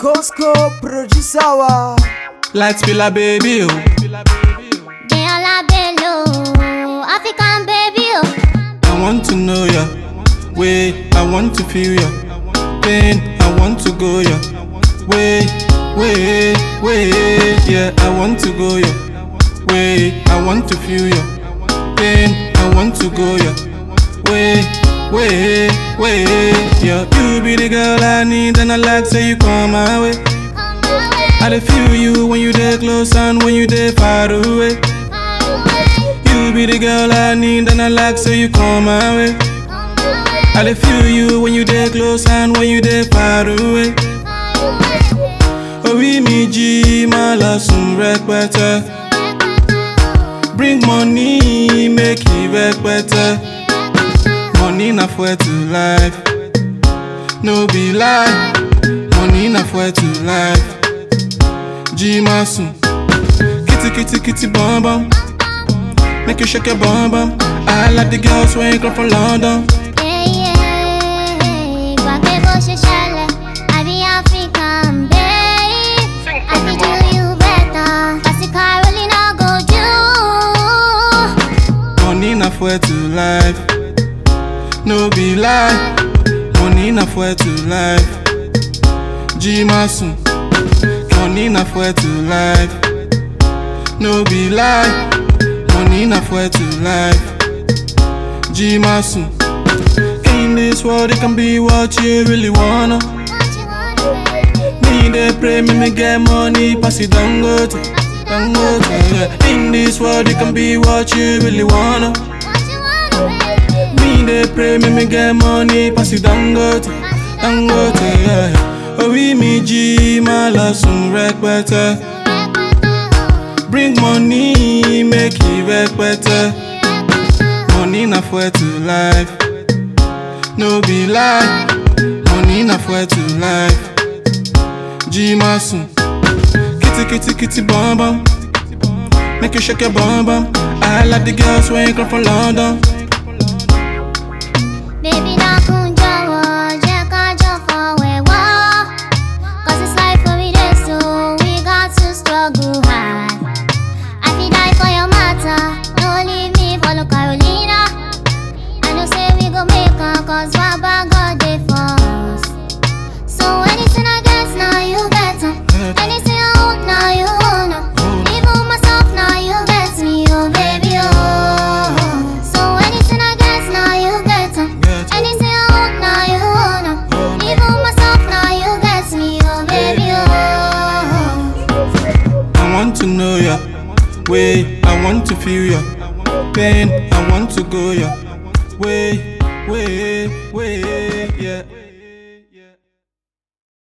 Costco producer wa. Lights Villa baby oh. Deola Bello, African baby, oh. I want to know ya. Way I want to feel ya. Pain I want to go ya. Way, way, way. Yeah, I want to go ya. Way I want to feel ya. Pain I want to go ya. Way, way, way. Yeah, you be the girl I need and I like so you come my way. Come my way, I dey feel you when you dey close and when you dey far away. far away, You be the girl I need and I like so you come my way. come my way, I dey feel you when you dey close and when you dey far away. far away. Orí mi jí máa lọ sùn rẹpẹtẹ. Bring money make e rẹpẹtẹ. Money na fuel to life. No be lie. Money na fuel to life. Jí máa sùn. Kitty kitty kitty bum bum. Make you shake your bum bum. I like the girls wey come from London. Yeah, yeah. Gbàgbé bó ṣe ṣẹlẹ̀, àbí African babe. I fit do you better. Kasi Carolina go do. Money na fuel to life. No be lie. Money na fuel to life. Jí máa sùn. Money na fuel to life. No be lie. Money na fuel to life. Jí máa sùn. In this world, it can be what you really wanna. What you want, baby? Me dey pray, me me get money, pass it down go to, down go to, yeah. In this world, it can be what you really wanna. What you want, baby? Me dey pray, me me get money, pass it down go to, down go to, yeah. Orí mi jí máa lọ sùn rẹpẹtẹ. Bring money, make it rẹpẹtẹ. Money na fuel to life. No be lie. Money na fuel to life. Jí máa sùn. Kitty kitty kitty bum bum. Make you shake your bum bum. I like the girls wey come from London. Baby, dákun jọ̀wọ́, jẹ́ ká jọ fọ̀wẹ̀wọ́. 'Cause it's life for we dey so, we got to struggle hard. I fit die for your matter, no leave me follow Carolina. I know say we go make am 'cause Baba God dey for us. So anything I get, now you get am. Anything I own, now you own am. Even myself, now you get me, oh baby, oh. So anything I get, now you get am. Anything I own, now you own am. Even myself, now you get me, oh baby, oh. I want to know ya. Way I want to feel ya. Pain I want to go ya. Way, way, way, yeah.